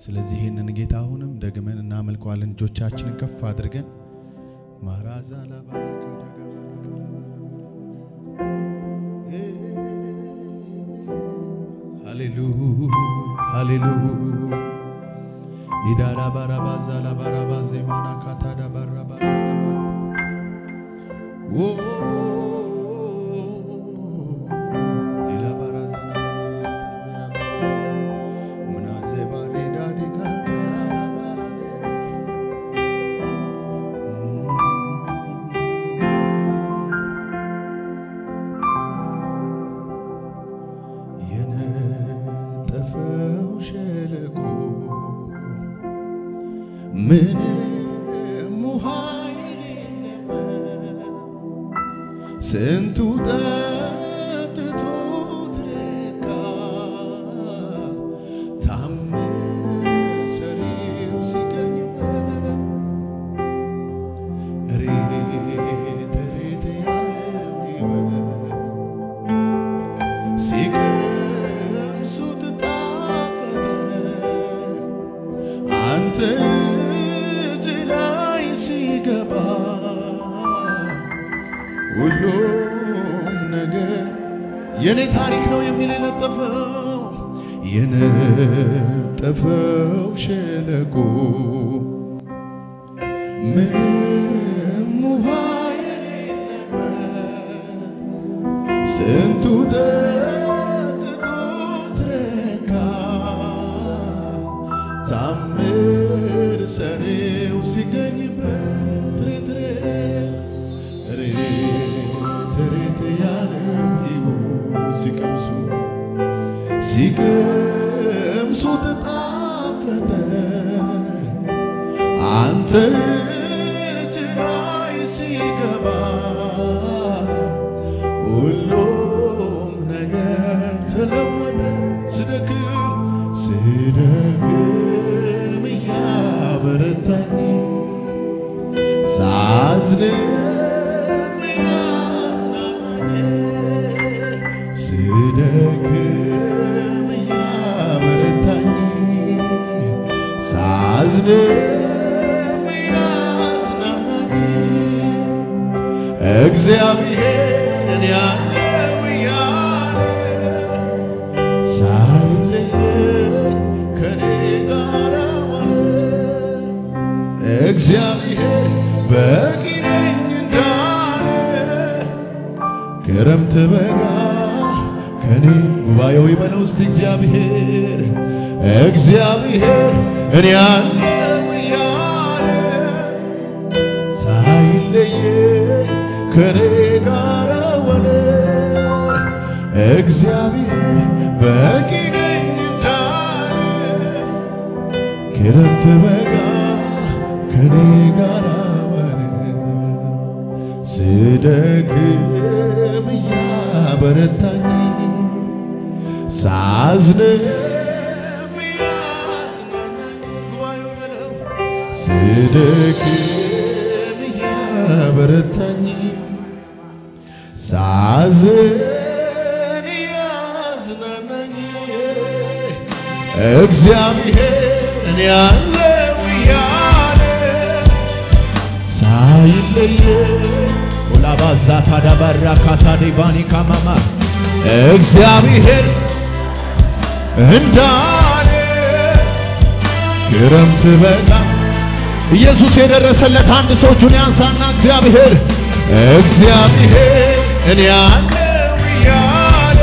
ስለዚህ ይህንን ጌታ አሁንም ደግመን እናመልከዋለን። እጆቻችንን ከፍ አድርገን ማራዛ ሃሌሉያ ኢዳራ ባራባዛ ላባራባ ዜማና ካታዳ ባራባ የነጠፈው ሸለቆ ምንም ውሃ የሌለበት ስንቱ ጠጥቶ ትረካ ታምር ሰሪው ሲገኝበት ሬት ሬት ያለው ሕይወት ሲቀምሱት ጣፈጠ አንተ እጅ ላይ ሲገባ ሁሉም ነገር የኔ ታሪክ ነው የሚል የነጠፈው የነጠፈው ሸለቆ ምንም ውሃ የሌለበት ስንቱ ጠጥቶ ትረካ ታምር ሰሪው ሲገኝበት ሬት ሬት ያለው ሕይወት ሲቀምሱ ሲቀምሱት ጣፈጠ አንተ እጅ ላይ ሲገባ ሁሉም ነገር ተለወጠ። ስደክም ስደክም እያበረታኝ ሳዝንም እያዝናናኝ ስደክም እያበረታኝ ሳዝንም እያዝናናኝ እግዚአብሔርን ያለው እያለ ሳይለየኝ ከኔ ጋር ዋለ። እግዚአብሔር በቂ ነኝ እንዳለ ክረምት በጋ ከኔ ጉባኤው ይበለው እስቲ እግዚአብሔር እግዚአብሔር እኔ ያለው እያለ ሳይለየኝ ከኔ ጋር ዋለ። እግዚአብሔር በቂ ነኝ እንዳለ ክረምት በጋ ከኔ ጋር ዋለ። ስደክም እያበረታኝ ሳዝንም እያዝናናኝ ጉባኤው በለው ስደክም እያበረታኝ ሳዝን እያዝናናኝ እግዚአብሔርን ያለው እያለ ሳይለየ ኦላባዛ ታዳባራ ካታዴባኒ ካማማ እግዚአብሔር እንዳለ ክረምት በጋ ኢየሱስ የደረሰለት አንድ ሰው እጁን ያንሳና እግዚአብሔር እግዚአብሔር እኔ ያለው እያለ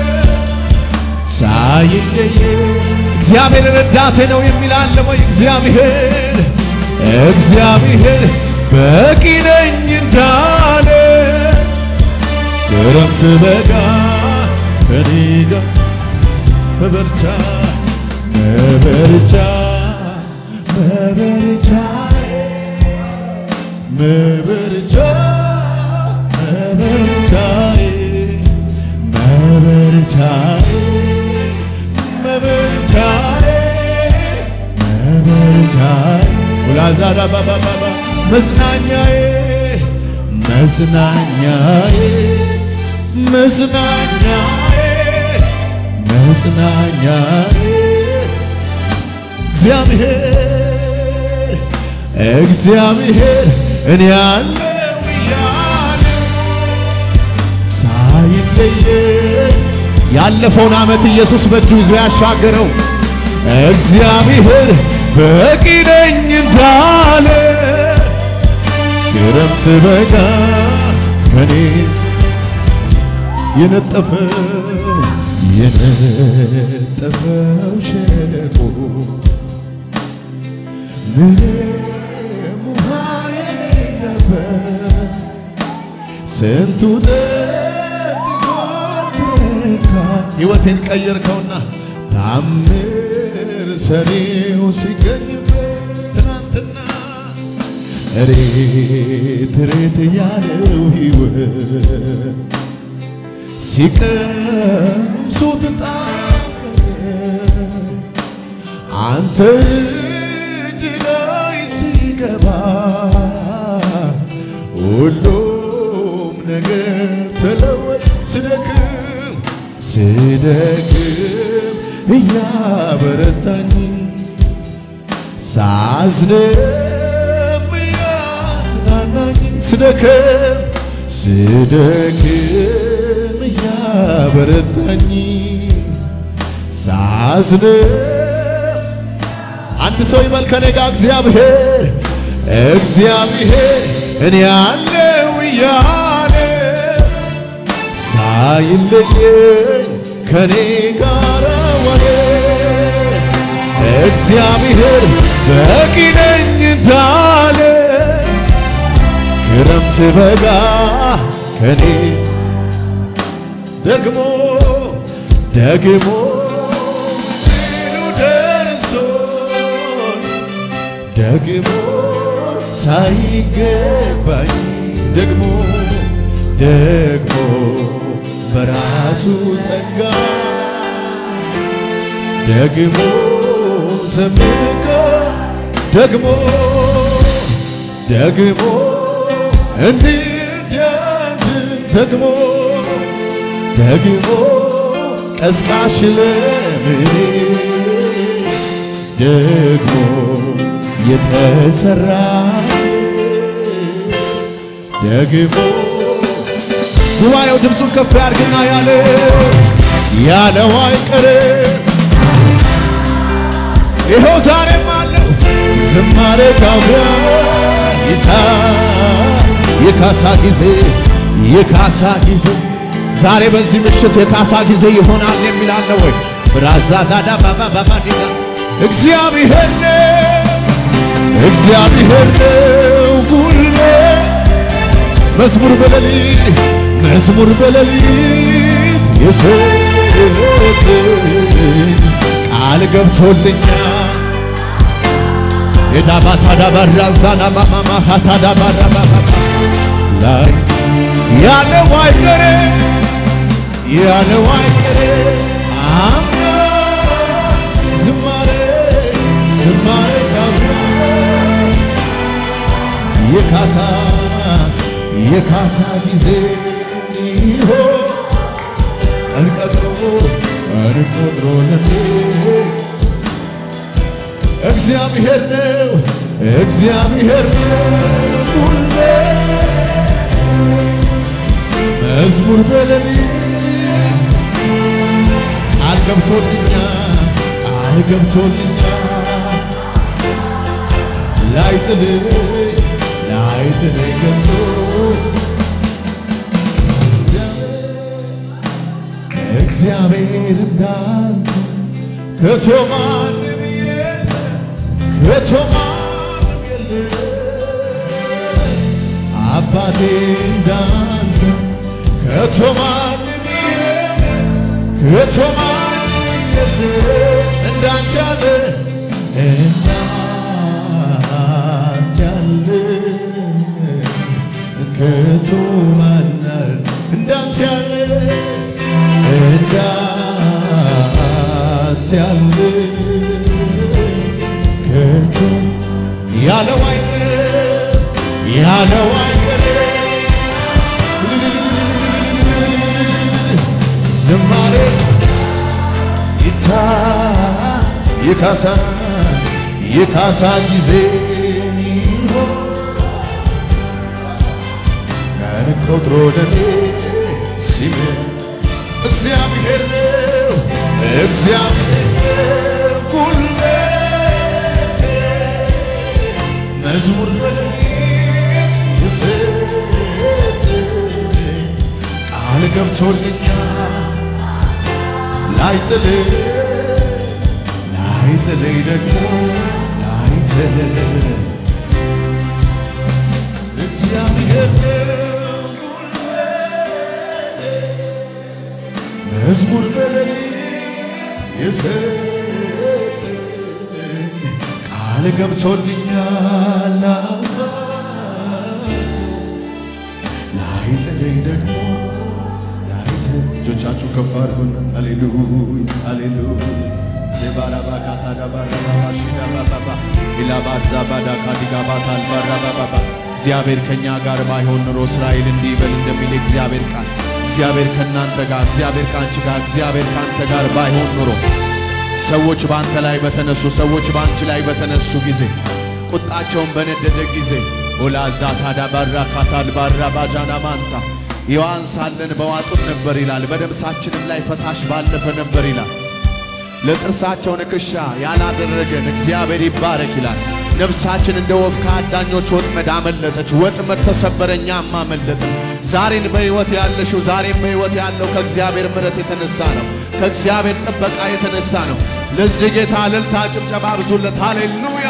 ሳይለየ እግዚአብሔር ረዳቴ ነው የሚል አለ ወይ? እግዚአብሔር እግዚአብሔር በቂ ነኝ እንዳለ ክረምት በጋ ከኔ ጋር መበርቻ መበርቻ መበርቻ መበርቻ መበርቻዬ መበርቻዬ መበርቻዬ መበርቻዬ ወላዛዳ ባባባባ መጽናኛዬ መጽናኛዬ መጽናኛዬ መጽናኛዬ እግዚአብሔር እግዚአብሔር እኔ ያለው እያለ ሳይለየኝ ያለፈውን ዓመት ኢየሱስ በእጁ ይዞ ያሻገረው እግዚአብሔር በቂ ነኝ እንዳለ ክረምት በጋ ከኔ የነጠፈው የነጠፈው ሸለቆ ምንም ውሃ የሌለበት ስንቱ ጠጥቶ ትረካ ሕይወቴን ቀየርከውና ታምር ሰሪው ሲገኝበት ትናንትና ሬት ሬት ያለው ሕይወት ሲቀምሱት ጣፈጠ አንተ እጅ ላይ ሲገባ ሁሉም ነገር ተለወጠ። ስደክም ስደክም እያበረታኝ ሳዝንም እያዝናናኝ ስደክም ስደክም እያበረታኝ ሳዝንም አንድ ሰው ይበል ከኔ ጋር እግዚአብሔር እግዚአብሔር እኔ ያለው እያለ ሳይለየኝ ከኔ ጋር ዋለ እግዚአብሔር በቂ ነኝ እንዳለ ክረምት በጋ ከኔ ደግሞ ደግሞ ድሉ ደርሶ ደግሞ ሳይገባኝ ደግሞ ደግሞ በራሱ ጸጋ ደግሞ ዘምቆ ደግሞ ደግሞ እንዲያድን ደግሞ ደግሞ ቀስቃሽ ለምኔ ደግሞ የተሰራ ደግሞ ጉባኤው ድምፁን ከፍ ያድርግና ያለ ያለው አይቀርም ይኸው ዛሬም አለው ዝማሬ ጋብያ ይታ የካሳ ጊዜ የካሳ ጊዜ ዛሬ በዚህ ምሽት የካሳ ጊዜ ይሆናል የሚል አለ ወይ? ብራዛ ዳዳ ባባ ባባ ዲዳ እግዚአብሔር ነው እግዚአብሔር ነው ጉልበት መዝሙር በሌሊት መዝሙር በሌሊት የሰጠኝ ቃል ገብቶልኛል የዳባታዳባራዛና ማማማ ሀታዳባራባባ ላይ ያለው አይቀሬ ያለው አይቀሬ አምና ዝማሬ ዝማሬ ጋብራ የካሳ የካሳ ጊዜ ይሆን ቀን ቀጥሮ ቀን ቆጥሮ ለኔ እግዚአብሔር ነው እግዚአብሔር ነው ሁሌ መዝሙር በሌሊት ቃል ገብቶልኛል ቃል ገብቶልኛል ላይጥልኝ ላይጥልኝ ገብቶ እግዚአብሔር እንዳንተ ከቶ ማንም የለም ከቶ ማንም የለም አባቴ እንዳንተ ከቶ ማንም የለም ከቶ ማንም የለም እንዳንተ ያለ እንዳንተ ያለ ከቶ ማናል እንዳንተ ያለ እንዳንተ ያለ ከቶ ያለው አይቀርም ያለው አይቀርም ዝማሬ ይታ ይካሳ የካሳ ጊዜ ቀን ቆጥሮ ለኔ ሲም እግዚአብሔር ነው እግዚአብሔር ነው ጉልበቴ መዝሙር በሌሊት የሰጠኝ ቃል ገብቶልኛል ላይጥልህ ላይጥልህ ደግሞ ላይጥልህ እግዚአብሔር ነው ጉልበቴ መዝሙር በሌሊት የሰጠኝ ቃል ገብቶልኛል ላይጥለኝ ደግሞ ላይት እጆቻችሁ ከፍ አድርጉና ሃሌሉያ ሃሌሉያ ዜባራባካታዳባራባሺዳባባባ ኢላባዛባዳ ካዲጋባታል ባራባባባ እግዚአብሔር ከእኛ ጋር ባይሆን ኑሮ እስራኤል እንዲህ ይበል እንደሚል እግዚአብሔር ቃል እግዚአብሔር ከእናንተ ጋር እግዚአብሔር ከአንቺ ጋር እግዚአብሔር ከአንተ ጋር ባይሆን ኑሮ ሰዎች በአንተ ላይ በተነሱ ሰዎች በአንቺ ላይ በተነሱ ጊዜ ቁጣቸውን በነደደ ጊዜ ኦላዛ ታዳ ባራ ካታል ባራ ባጃና ማንታ ሕያዋን ሳለን በዋጡን ነበር ይላል። በደምሳችንም ላይ ፈሳሽ ባለፈ ነበር ይላል። ለጥርሳቸው ንክሻ ያላደረገን እግዚአብሔር ይባረክ ይላል። ነፍሳችን እንደ ወፍ ከአዳኞች ወጥመድ አመለጠች። ወጥመድ ተሰበረ፣ እኛም አመለጥን። ዛሬን በሕይወት ያለሽው ዛሬን በሕይወት ያለው ከእግዚአብሔር ምሕረት የተነሳ ነው። ከእግዚአብሔር ጥበቃ የተነሳ ነው። ለዚህ ጌታ እልልታ፣ ጭብጨባ ብዙለት። ሃሌሉያ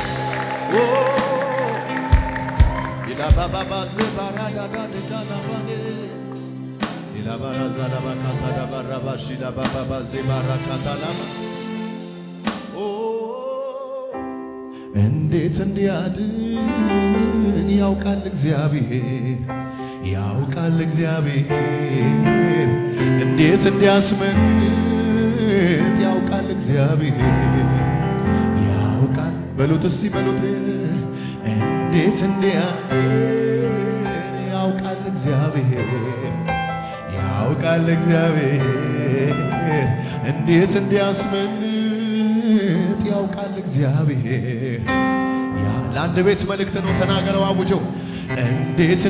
እንዴት እንዲያድን ያውቃል እግዚአብሔር ያውቃል እግዚአብሔር እንዴት እንዲያስመልጥ ያውቃል እግዚአብሔር ያውቃል በሉት እስቲ በሉት እንዴት እንዲያድን ያውቃል እግዚአብሔር ያውቃል እግዚአብሔር እንዴት እንዲያስመልጥ ያውቃል እግዚአብሔር ያ ለአንድ ቤት መልእክት ነው ተናገረው አውጀው እንዴት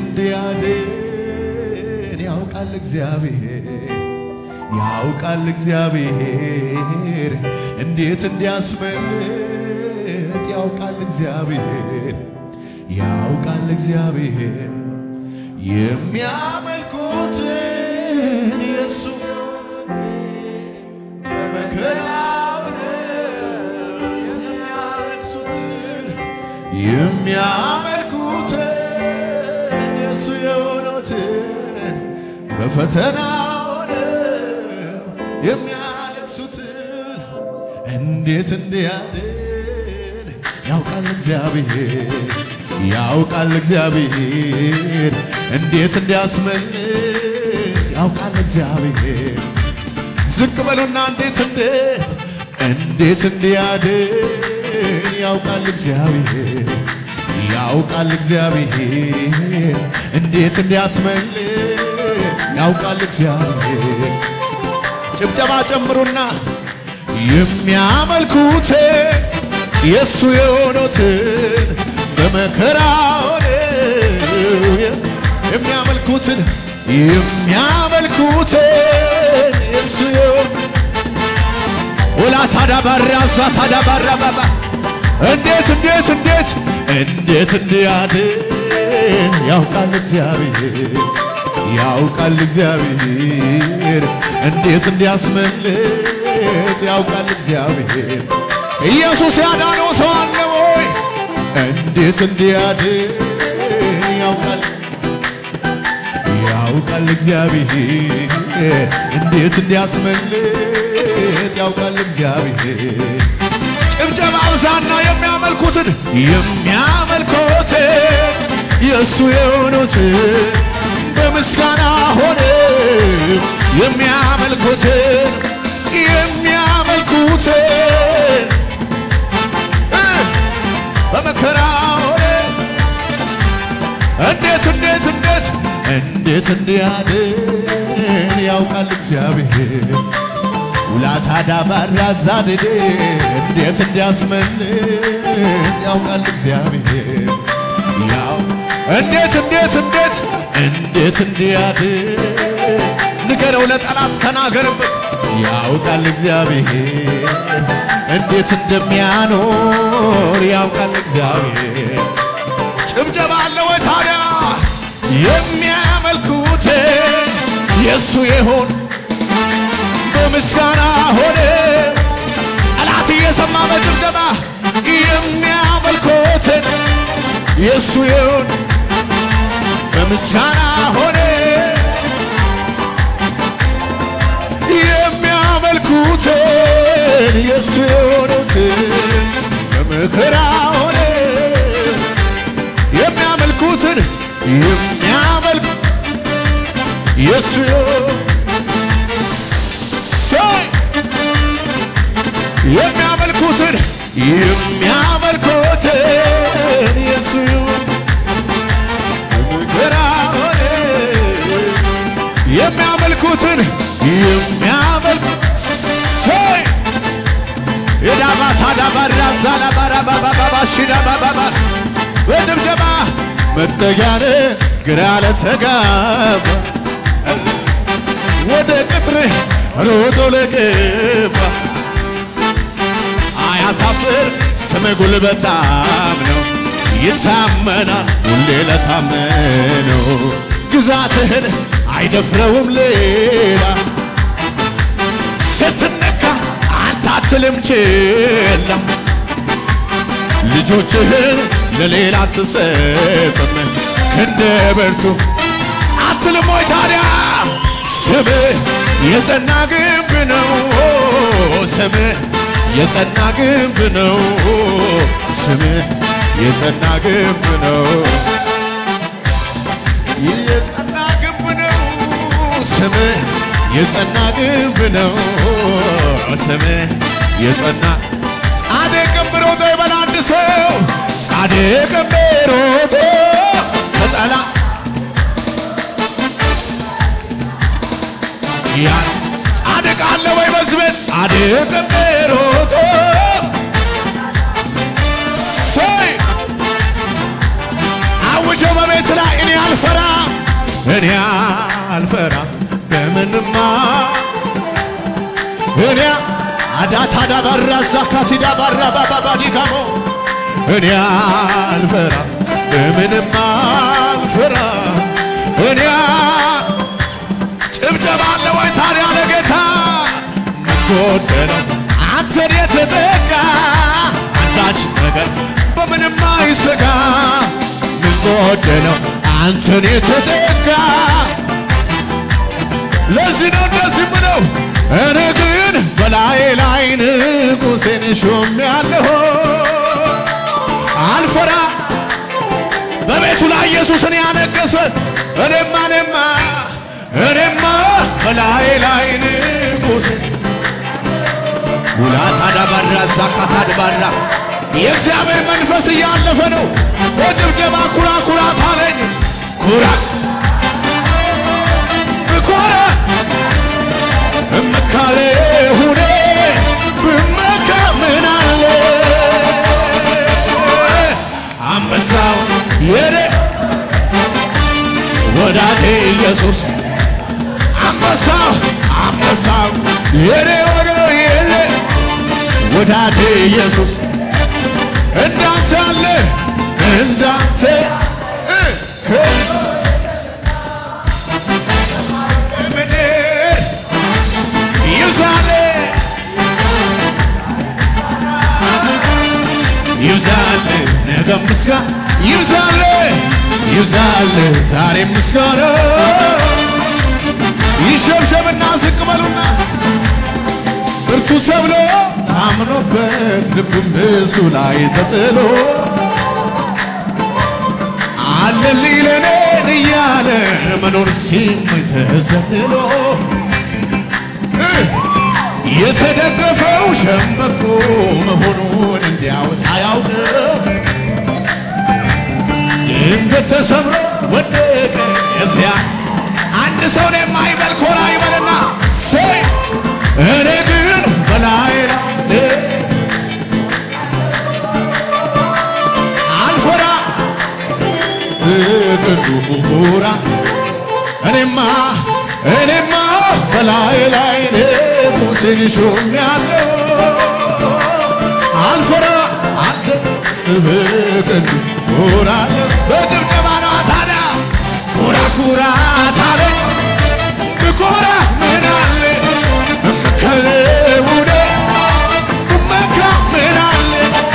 እንዲያድን ያውቃል እግዚአብሔር ያውቃል እግዚአብሔር እንዴት እንዲያስመልጥ ያውቃል እግዚአብሔር ያውቃል እግዚአብሔር የሚያመልኩትን የሱ በመከራው የሚያለቅሱትን የሚያመልኩትን የሱ የሆኑትን በፈተናው የሚያለቅሱትን እንዴት እንዲያድን ያውቃል እግዚአብሔር ያውቃል እግዚአብሔር እንዴት እንዲያስመልጥ ያውቃል እግዚአብሔር ዝቅ በሉና እንዴት እንዴት እንዴት እንዲያድን ያውቃል እግዚአብሔር ያውቃል እግዚአብሔር እንዴት እንዲያስመልጥ ያውቃል እግዚአብሔር ጭብጨባ ጨምሩና የሚያመልኩት የእሱ የሆኑትን በመከራው የሚያመልኩትን የሚያመልኩትን የእሱ የሆኑ ወላ ታዳ ባራዛ ታዳ ባራ ባባ እንዴት እንዴት እንዴት እንዴት እንዲያድን ያውቃል እግዚአብሔር ያውቃል እግዚአብሔር እንዴት እንዲያስመልጥ ያውቃል እግዚአብሔር ኢየሱስ ያዳነው ሰው አለ ወይ? እንዴት እንዲያድን ያውቃል ያውቃል እግዚአብሔር እንዴት እንዲያስመልጥ ያውቃል እግዚአብሔር ጭብጨባ ብዛና የሚያመልኩትን የሚያመልኩትን የእሱ የሆኑትን በምስጋና ሆነ የሚያመልኩትን የሚያመልኩትን በመከራ ሆነ እንዴት እንዴት እንዴት እንዴት እንዲያድን ያውቃል እግዚአብሔር ውላታዳ ባራዛድድ እንዴት እንዲያስመልጥ ያውቃል እግዚአብሔር ያው እንዴት እንዴት እንዴት እንዴት እንዲያድን ንገረው ለጠላት ተናገርበት ያውቃል እግዚአብሔር እንዴት እንደሚያኖር ያውቃል እግዚአብሔር ጭብጨባ አለ ወይ ታዲያ የሚያመልኩት የእሱ የሆን በምስጋና ሆነ ጠላት እየሰማ በጭብጨባ የሚያመልኩትን የእሱ የሆን በምስጋና ሆነ የሚያመልኩትን የእሱ የሆኑትን በመከራ ሆነ የሚያመልኩትን የሚያመልክ የእሱ ሰይ የሚያመልኩትን የሚያመልኩትን የእሱ በመከራ ሆነ የሚያመልኩትን የሚያመልክ ሰይ የዳባታ ዳባራ ዛላባራ ባባባባ ሽዳ ባባባ በጭብጨባ መጠጊያነ ግራ ለተጋባ ወደ ቅጥርህ ሮጦ ለገባ አያሳፍር ስም ጉልበታም ነው ይታመናል ሁሌ ለታመነው ግዛትህን አይደፍረውም ሌላ ስትነካ አንተ አትልም ችላ ልጆችህን ለሌላ አትሰጥም ክንደ ብርቱ አትልም ወይ ታዲያ ስምህ የጸና ግንብ ነው ስምህ የጸና ግንብ ነው ስምህ የጸና ግንብ ነው የጸና ግንብ ነው ስምህ የጸና ግንብ ነው ስምህ የጸና ጻድቅም ሮጦ ይበል አንድ ሰው ጻድቅም ሮጦ ከጠላ ያን ጻድቅ አለ ወይ በዚህ ቤት ጻድቅም ሮጦ ሰይ አውጀው በቤት ላይ እኔ አልፈራ እኔ አልፈራ በምንማ እኔ አዳታዳ ባራ ዛካቲዳ ባራ ባባባ ዲጋሞ እኔ አልፈራ በምንም አልፈራ እኔ ጭብጨባ አለ ወይ ታዲያ ለጌታ ጎደለው አንተን የተጠጋ አንዳች ነገር በምንም አይሰጋ ምን ጎደለው አንተን የተጠጋ ለዚህ ነው እንደዚህ ምለው እኔ ግን በላይ ላይ ንጉሴን ሾሜያለሁ አልፈራ በቤቱ ላይ ኢየሱስን ያነገሰ እኔማ እኔማ እኔማ በላይ ላይ ንጉሴ ውላታ ዳባራ ዛካታ ድባራ የእግዚአብሔር መንፈስ እያለፈ ነው። በጭብጨባ ኩራ ኩራት አለኝ ኩራ ብኮራ እመካለ ሁኔ ብመካ ምን አለ አንበሳው የኔ ወዳጄ ኢየሱስ አንበሳው አንበሳው የኔ ሆኖ የለ ወዳጄ ኢየሱስ እንዳንተ አለ እንዳንተ እ ከምድር ይብዛል ይብዛል ነገ ምስጋና ይብዛል ይብዛል ዛሬ ምስጋና ይሸብሸብና ዝቅ በሉና ብርቱ ተብሎ ታምኖበት ልብም በሱ ላይ ተጥሎ አለልኝ ለኔን እያለ መኖር ሲመኝ ተዘልሎ እ የተደገፈው ሸምበቆ መሆኑን እንዲያው ሳያውቀው ድንገት ተሰብሮ ወደቀ እዚያ አንድ ሰውን የማይበል ኮራ ይበልና ሰይ እኔ ግን በፍቅር ኑራ እኔማ እኔማ በላይ ላይ ሙሴን ሾሜያለሁ አልፈራ አልደነግጥም በፍቅር ኑራለሁ በጭብጨባ ነው ታዲያ ኩራ ኩራት አለኝ ብኮራ ምን አለ እምከለውነ እመካ ምን አለ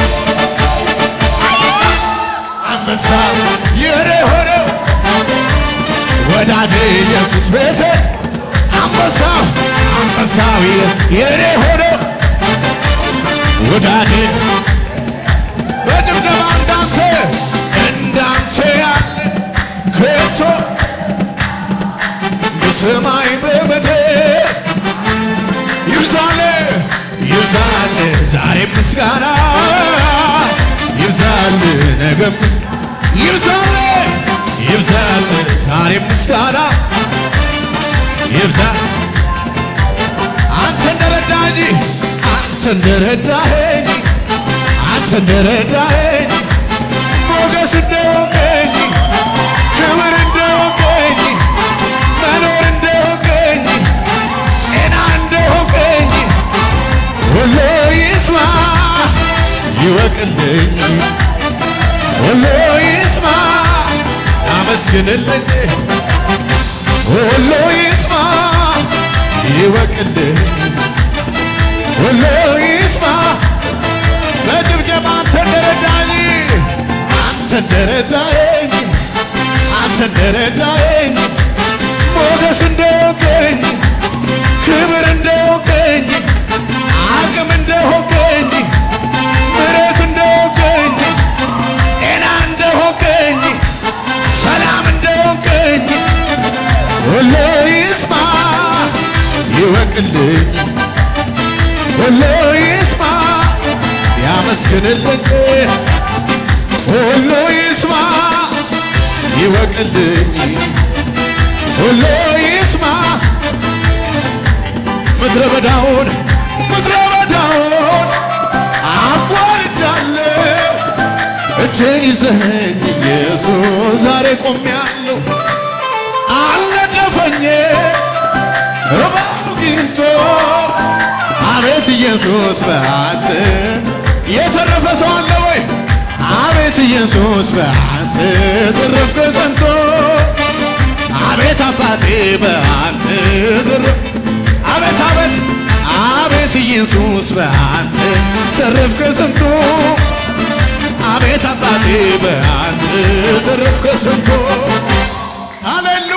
አንበሳ የኔ ሆነው ወዳጄ ኢየሱስ ቤቴ አንበሳው አንበሳው የኔ ሆነው ወዳጄ በጭብጨባ እንዳንተ እንዳንተ ያለ ከቶ በሰማይ በምድር ይብዛል ይብዛል ዛሬ ምስጋና ይብዛል ነገ ምስ ይብዛል ይብዛል ዛሬ ምስጋና ይብዛል አንተ እንደረዳኝ አንተ እንደረዳኸኝ አንተ እንደረዳኸኝ ሞገስ እንደሆንከኝ ክብር እንደሆንከኝ መኖር እንደሆንከኝ ጤና እንደሆንከኝ ሁሉ ይስማ ይወቅልኝ ሁሉ ይስማ ያመስግንልኝ ሁሉ ይስማ ይወቅልኝ ሁሉ ይስማ በጭብጨባ አንተ እንደረዳኝ አንተ እንደረዳኝ አንተ እንደረዳኝ ሞገስ እንደሆንከኝ ክብር እንደሆንከኝ አቅም እንደሆንከኝ ምሕረት እንደሆንከኝ ጤና እንደሆንከኝ ሰላም እንደሆንከኝ ሁሉ ይስማ ይወቅልኝ ሁሉ ይስማ ያመስግንልኝ ሁሉ ይስማ ይወቅልኝ ሁሉ ይስማ ምድረ በዳውን ምድረ በዳውን አቋርጫለሁ እጄን ይዘኸኝ ኢየሱስ ዛሬ ቆሜያለሁ አልነደፈኝ እባቡ ጊንቶ አቤት ኢየሱስ በአንተ የተረፈ ሰው አለ ወይ? አቤት ኢየሱስ በአንተ ተረፍኩ ጸንቶ አቤት አባቴ በአንተ ተረፍ አቤት አቤት አቤት ኢየሱስ በአንተ ተረፍኩ ጸንቶ አቤት አባቴ በአንተ ተረፍኩ ጸንቶ ሃሌሉ